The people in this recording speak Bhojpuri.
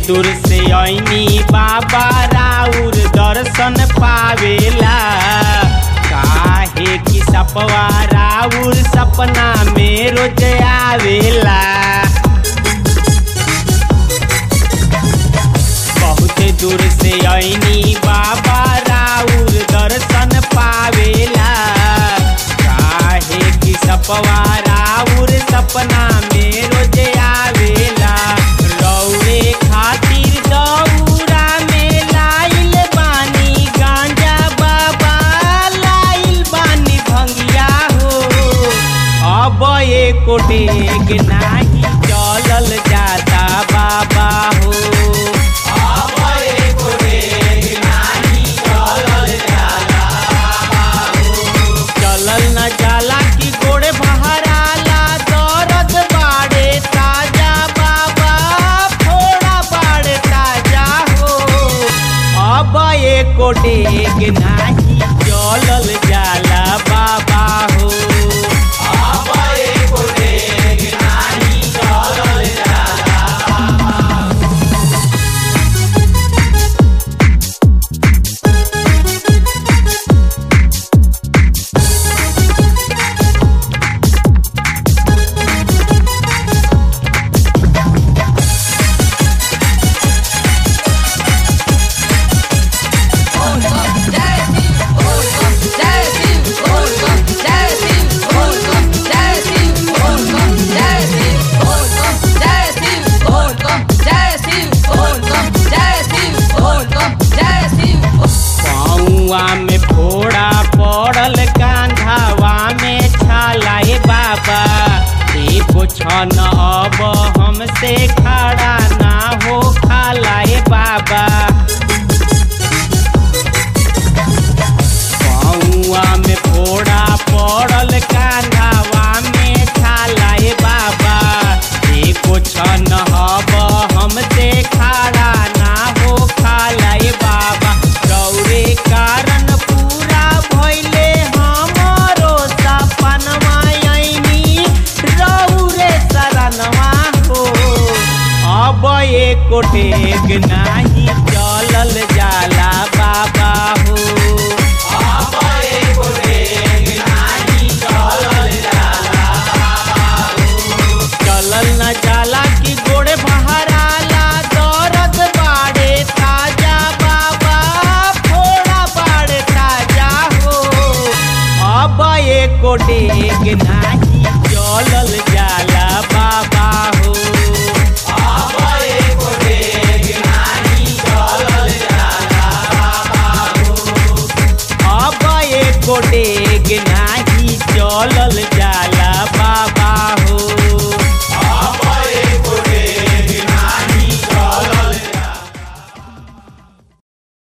दूर से ऐनी बाबा राउर दर्शन पावेला काहे कि सपवा राउर सपना में रोज आवेला बहुत दूर से ऐनी बाबा राउर दर्शन पावेला काहे कि सपवा राउर सपना में रोज आवेला रौरे खातिर दौरा में लाइल बानी गांजा बाबा लाइल बानी भंगिया हो अब एको डेग नाही चलल जाता बाबा हो अब एको डेग नाही चलल जाता बाबा हो। चलल न जाला कि गोड़े बहराला दर्द बाड़े ताजा बाबा थोड़ा बाड़े ताजा हो अब एको डेग नाही चलल जाला बाबा हो अब एको डेग नाही चलल जाला पौआ में फोड़ा पड़ल कांधावा में छालाए बाबा एको छन अब हमसे खड़ा ना हो खालाए बाबा पौआ में फोड़ा पड़ल कांधावा में छालाए बाबा एको छन अब हमसे खड़ा ना हो खालाए बाबा रौरे कारण पूरा भइले हमरो सपनवा ऐनी रौरे शरणवा हो अब एको टेग नाही चलल जाला बाबा हो अब एको टेग नाही चलल जाला बाबा हो। चलल न जाला कि गोड़े बहराला दर्द बाड़े ताजा बाबा फोड़ा बाड़े ताजा हो अब एको डेग नाही चलल जाला बाबा हो अब एको डेग नाही चलल जाला बाबा हो अब एको डेग नाही चलल